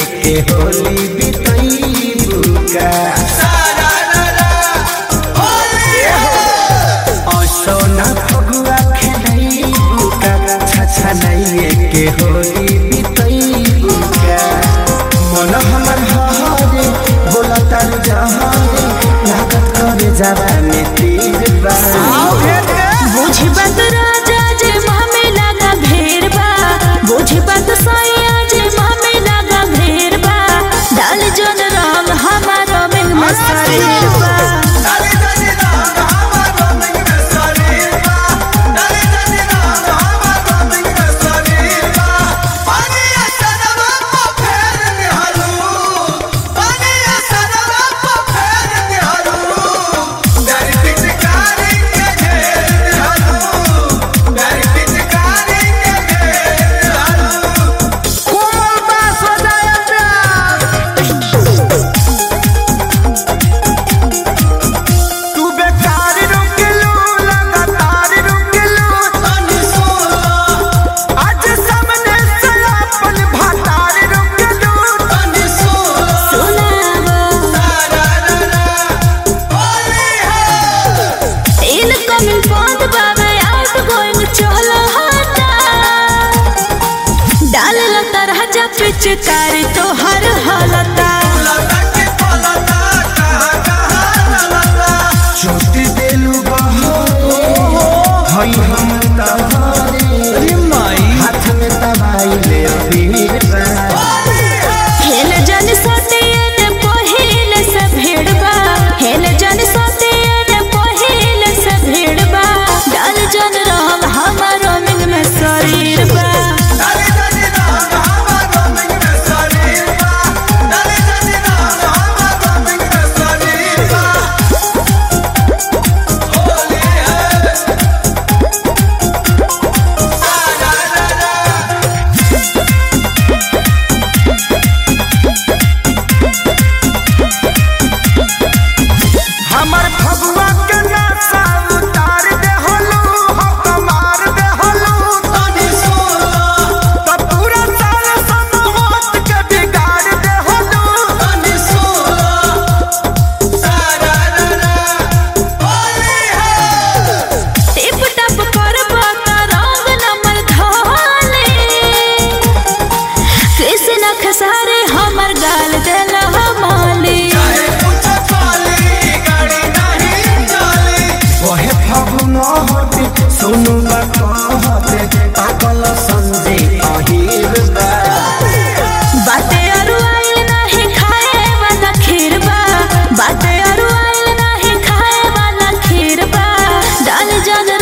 के होली बितई बुका सोना फगुआ खेलई बुका छछा नहीं के होली बितई बुका मन हमर हरे बोला तार जहारे लागत करे जवानी तीर बा बुझी बात राजा जे मामे लगा भेड़ बा बुझी बात सैया जे मामे लगा भेड़ बा डाल जन रंग हमारा में मसालेर बा तू बेकार रुकलू लगातार रुकलू आज सामने से अपन भातार रुकलू सुनावा इनकमिंग बंद बाबे आउट गोइंग चलो हटा डाल लता राजा पिचकारी तो हर हालता छोटी देलू बहो हई हम तहारे हाथ में दवाई ले अबीर हेल जन सतियन पहिल से भेड़बा हेल जन सतियन पहिल से भेड़बा डाल जन रंग हमारो मिंग में शरीर बा हमर फगुआ के नासा उतार दे हलू हो कमार दे हलू तो पूरा साल समूह के बिगाड़ दे हलू टिप टप करबा त रंग नमर धाले कृष्ण खसारे हमर गाल देल माली ओहे फगुन होते सुनु कहते पागल संजे अहिर बा बाते अरु आइल नाही खाए वाला खीर बा बाते अरु आइल नाही खाए वाला खीर बा डाल जन